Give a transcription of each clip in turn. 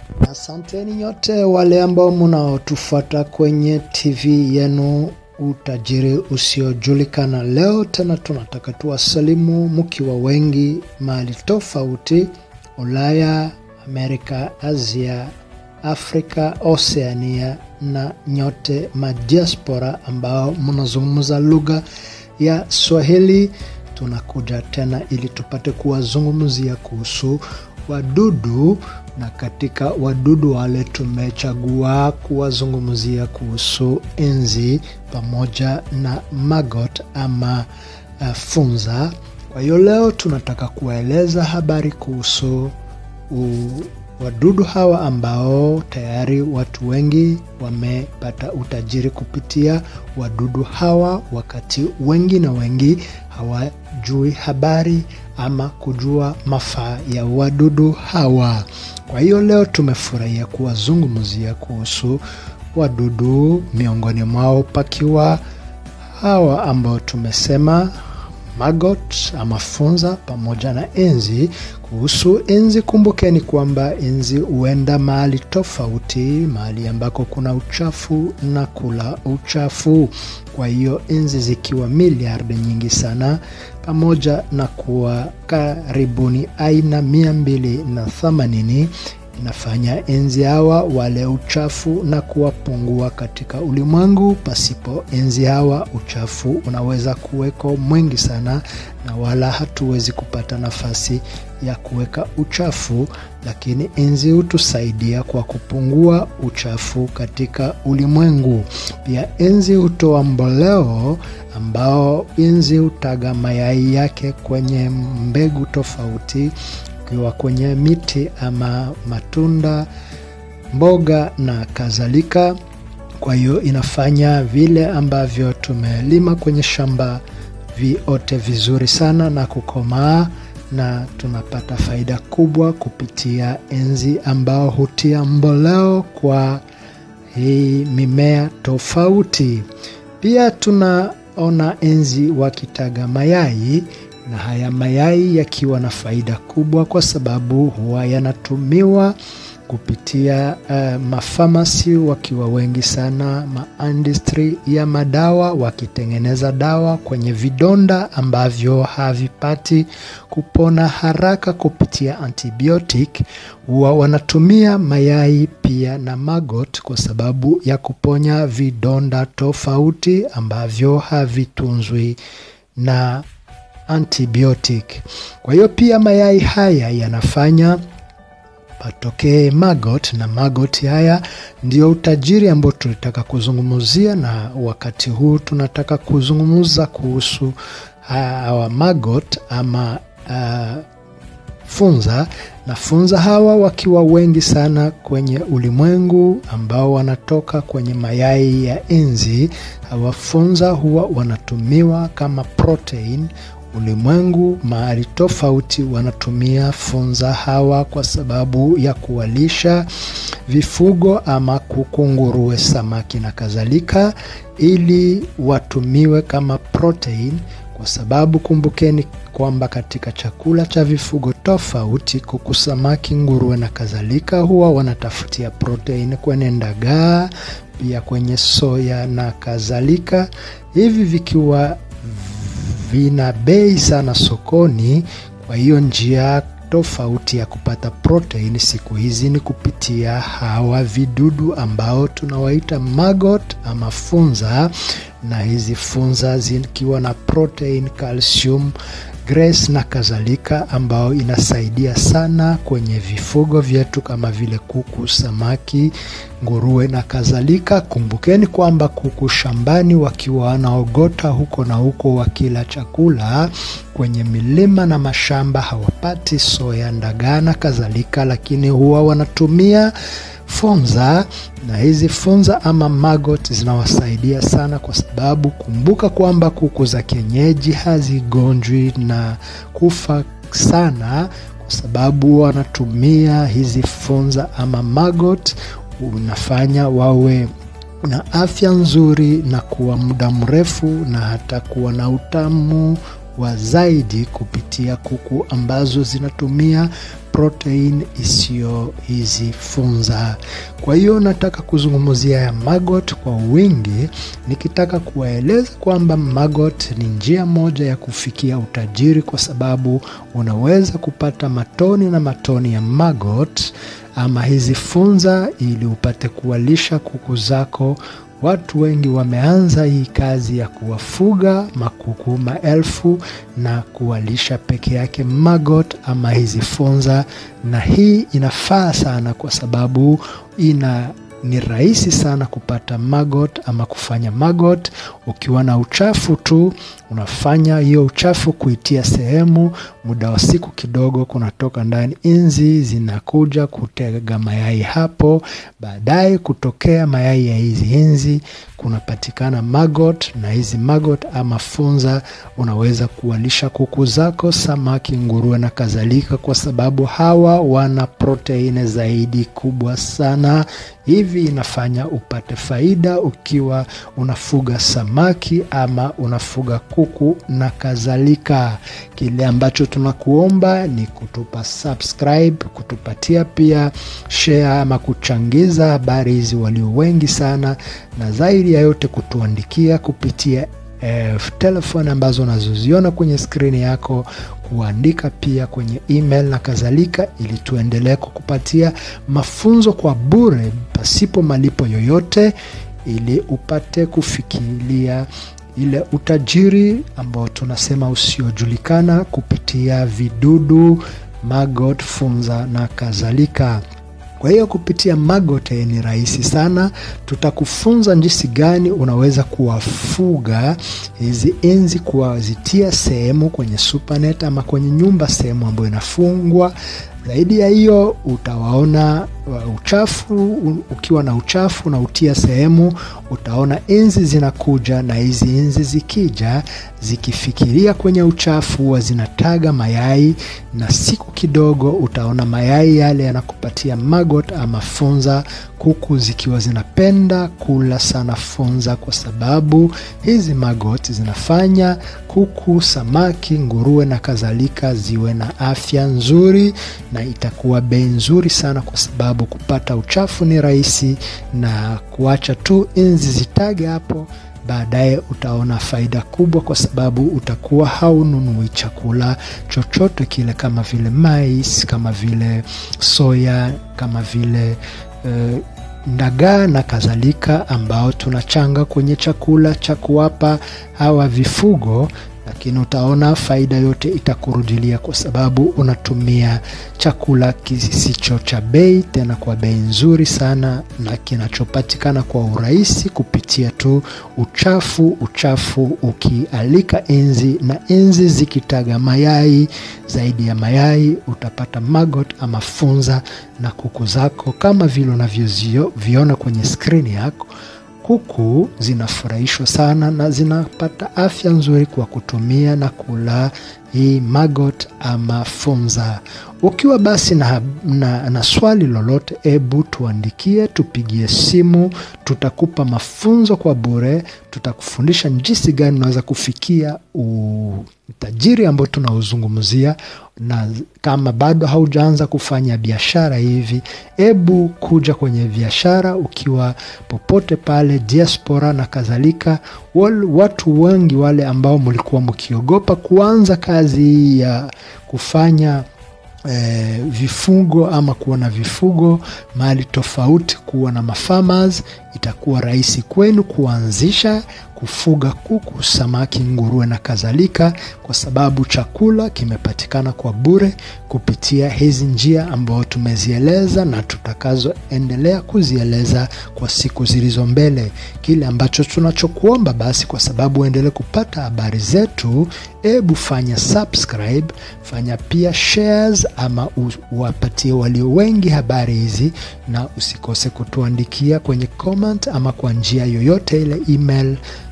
Asanteni nyote wale ambao mnaotufuata kwenye TV yenu Utajiri Usiojulikana. Leo tena tunataka tuwasalimu mkiwa wengi mahali tofauti, Ulaya, Amerika, Asia, Afrika, Oceania na nyote madiaspora ambao mnazungumza lugha ya Swahili. Tunakuja tena ili tupate kuwazungumzia kuhusu wadudu na katika wadudu wale tumechagua kuwazungumzia kuhusu enzi pamoja na maggot ama uh, funza. Kwa hiyo leo tunataka kuwaeleza habari kuhusu u, wadudu hawa ambao tayari watu wengi wamepata utajiri kupitia wadudu hawa, wakati wengi na wengi hawajui habari ama kujua mafaa ya wadudu hawa. Kwa hiyo leo tumefurahia kuwazungumzia kuhusu wadudu, miongoni mwao pakiwa hawa ambao tumesema maggot ama funza pamoja na enzi. Kuhusu enzi, kumbukeni kwamba enzi huenda mahali tofauti, mahali ambako kuna uchafu na kula uchafu. Kwa hiyo enzi zikiwa miliardi nyingi sana, pamoja na kuwa karibuni aina mia mbili na themanini inafanya enzi hawa wale uchafu na kuwapungua katika ulimwengu. Pasipo enzi hawa, uchafu unaweza kuweko mwingi sana, na wala hatuwezi kupata nafasi ya kuweka uchafu, lakini enzi hutusaidia kwa kupungua uchafu katika ulimwengu. Pia enzi hutoa mboleo, ambao enzi hutaga mayai yake kwenye mbegu tofauti ukiwa kwenye miti ama matunda, mboga na kadhalika. Kwa hiyo inafanya vile ambavyo tumelima kwenye shamba viote vizuri sana na kukomaa, na tunapata faida kubwa kupitia enzi ambao hutia mboleo kwa hii mimea tofauti. Pia tunaona enzi wakitaga mayai na haya mayai yakiwa na faida kubwa kwa sababu huwa yanatumiwa kupitia uh, mafamasi wakiwa wengi sana, maindustry ya madawa wakitengeneza dawa kwenye vidonda ambavyo havipati kupona haraka kupitia antibiotic, huwa wanatumia mayai pia na maggot kwa sababu ya kuponya vidonda tofauti ambavyo havitunzwi na antibiotic. Kwa hiyo pia mayai haya yanafanya patokee maggot, na maggot haya ndio utajiri ambao tulitaka kuzungumzia, na wakati huu tunataka kuzungumza kuhusu hawa maggot ama uh, funza na funza hawa wakiwa wengi sana kwenye ulimwengu ambao wanatoka kwenye mayai ya enzi. Hawa funza huwa wanatumiwa kama protein ulimwengu mahali tofauti wanatumia funza hawa kwa sababu ya kuwalisha vifugo ama kuku, nguruwe, samaki na kadhalika, ili watumiwe kama protein, kwa sababu kumbukeni kwamba katika chakula cha vifugo tofauti, kuku, samaki, nguruwe na kadhalika, huwa wanatafutia protein kwenye ndagaa, pia kwenye soya na kadhalika, hivi vikiwa vina bei sana sokoni. Kwa hiyo njia tofauti ya kupata protein siku hizi ni kupitia hawa vidudu ambao tunawaita maggot ama funza, na hizi funza zikiwa na protein, calcium, grace na kadhalika, ambao inasaidia sana kwenye vifugo vyetu kama vile kuku, samaki, nguruwe na kadhalika. Kumbukeni kwamba kuku shambani wakiwa wanaogota huko na huko wakila chakula kwenye milima na mashamba hawapati soya, ndagaa na kadhalika, lakini huwa wanatumia funza na hizi funza ama maggot zinawasaidia sana, kwa sababu kumbuka kwamba kuku za kienyeji hazigonjwi na kufa sana, kwa sababu wanatumia hizi funza ama maggot, unafanya wawe na afya nzuri na kuwa muda mrefu na hata kuwa na utamu wa zaidi kupitia kuku ambazo zinatumia protein isiyo hizi funza. Kwa hiyo nataka kuzungumzia ya maggot kwa wingi, nikitaka kuwaeleza kwamba maggot ni njia moja ya kufikia utajiri, kwa sababu unaweza kupata matoni na matoni ya maggot ama hizi funza ili upate kuwalisha kuku zako. Watu wengi wameanza hii kazi ya kuwafuga makuku maelfu na kuwalisha peke yake maggot ama hizi funza, na hii inafaa sana kwa sababu ina ni rahisi sana kupata maggot ama kufanya maggot ukiwa na uchafu tu. Unafanya hiyo uchafu kuitia sehemu, muda wa siku kidogo, kunatoka ndani inzi zinakuja kutega mayai hapo. Baadaye kutokea mayai ya hizi inzi kunapatikana maggot, na hizi maggot ama funza unaweza kuwalisha kuku zako, samaki, nguruwe na kadhalika, kwa sababu hawa wana proteini zaidi kubwa sana. Hivi inafanya upate faida ukiwa unafuga samaki ama unafuga kuku na kadhalika. Kile ambacho tunakuomba ni kutupa subscribe, kutupatia pia share ama kuchangiza habari hizi walio wengi sana, na zaidi ya yote kutuandikia kupitia eh, telefoni ambazo unazoziona kwenye skrini yako kuandika pia kwenye email na kadhalika, ili tuendelee kukupatia mafunzo kwa bure pasipo malipo yoyote, ili upate kufikiria ile utajiri ambao tunasema usiojulikana kupitia vidudu, maggot, funza na kadhalika. Kwa hiyo kupitia maggot ni rahisi sana. Tutakufunza jinsi gani unaweza kuwafuga hizi inzi, kuwazitia sehemu kwenye supernet ama kwenye nyumba, sehemu ambayo inafungwa. Zaidi ya hiyo, utawaona uchafu. Ukiwa na uchafu na utia sehemu, utaona inzi zinakuja, na hizi inzi zikija, zikifikiria kwenye uchafu, huwa zinataga mayai, na siku kidogo utaona mayai yale yanakupatia maggot ama funza, kuku zikiwa zinapenda kula sana funza, kwa sababu hizi maggot zinafanya kuku, samaki, nguruwe na kadhalika ziwe na afya nzuri, na itakuwa bei nzuri sana kwa sababu kupata uchafu ni rahisi, na kuacha tu inzi zitage hapo, baadaye utaona faida kubwa, kwa sababu utakuwa haununui chakula chochote kile, kama vile mais, kama vile soya, kama vile uh, ndagaa na kadhalika, ambao tunachanga kwenye chakula cha kuwapa hawa vifugo lakini utaona faida yote itakurudilia kwa sababu unatumia chakula kisicho cha bei, tena kwa bei nzuri sana, na kinachopatikana kwa urahisi kupitia tu uchafu. Uchafu ukialika inzi na inzi zikitaga mayai, zaidi ya mayai utapata maggot ama funza, na kuku zako kama vile unavyoviona kwenye skrini yako kuku zinafurahishwa sana na zinapata afya nzuri kwa kutumia na kula hii maggot ama funza. Ukiwa basi na, na, na swali lolote, ebu tuandikie, tupigie simu, tutakupa mafunzo kwa bure. Tutakufundisha jinsi gani unaweza kufikia utajiri ambao tunaozungumzia, na kama bado haujaanza kufanya biashara hivi, ebu kuja kwenye biashara ukiwa popote pale diaspora na kadhalika. Watu wengi wale ambao mlikuwa mkiogopa kuanza kazi ya kufanya E, vifugo ama kuwa na vifugo mahali tofauti, kuwa na mafarmers, itakuwa rahisi kwenu kuanzisha kufuga kuku, samaki, nguruwe na kadhalika, kwa sababu chakula kimepatikana kwa bure kupitia hizi njia ambayo tumezieleza na tutakazoendelea kuzieleza kwa siku zilizo mbele. Kile ambacho tunachokuomba basi, kwa sababu uendelee kupata habari zetu, ebu fanya subscribe, fanya pia shares ama uwapatie walio wengi habari hizi, na usikose kutuandikia kwenye comment ama kwa njia yoyote ile email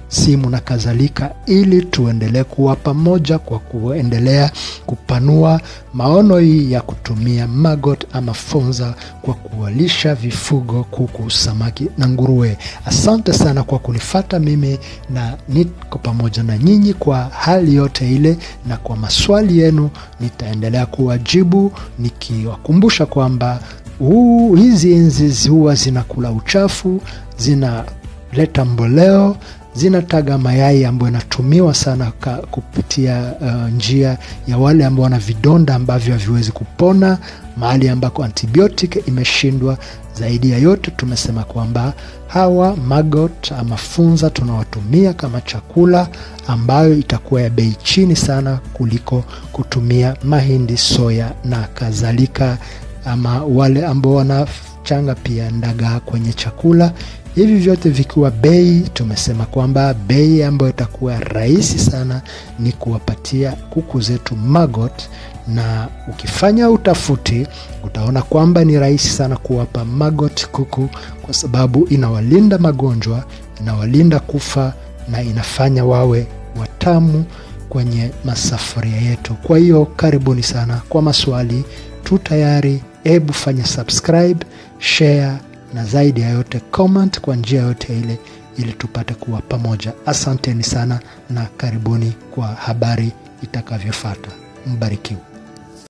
simu na kadhalika, ili tuendelee kuwa pamoja kwa kuendelea kupanua maono hii ya kutumia maggot ama funza kwa kuwalisha vifugo, kuku, samaki na nguruwe. Asante sana kwa kunifata mimi, na niko pamoja na nyinyi kwa hali yote ile, na kwa maswali yenu nitaendelea kuwajibu nikiwakumbusha kwamba huu hizi enzi huwa zinakula uchafu, zinaleta mboleo, zinataga mayai ambayo inatumiwa sana ka, kupitia uh, njia ya wale ambao wana vidonda ambavyo haviwezi kupona, mahali ambako antibiotic imeshindwa. Zaidi ya yote, tumesema kwamba hawa maggot ama funza tunawatumia kama chakula ambayo itakuwa ya bei chini sana kuliko kutumia mahindi, soya na kadhalika ama wale ambao wanachanga pia ndagaa kwenye chakula. Hivi vyote vikiwa bei, tumesema kwamba bei ambayo itakuwa rahisi sana ni kuwapatia kuku zetu maggot, na ukifanya utafuti utaona kwamba ni rahisi sana kuwapa maggot kuku, kwa sababu inawalinda magonjwa, inawalinda kufa na inafanya wawe watamu kwenye masafuria yetu. Kwa hiyo karibuni sana. Kwa maswali tu tayari, hebu fanya subscribe, share na zaidi ya yote comment kwa njia yote ile, ili tupate kuwa pamoja. Asanteni sana na karibuni kwa habari itakavyofuata. Mbarikiwa.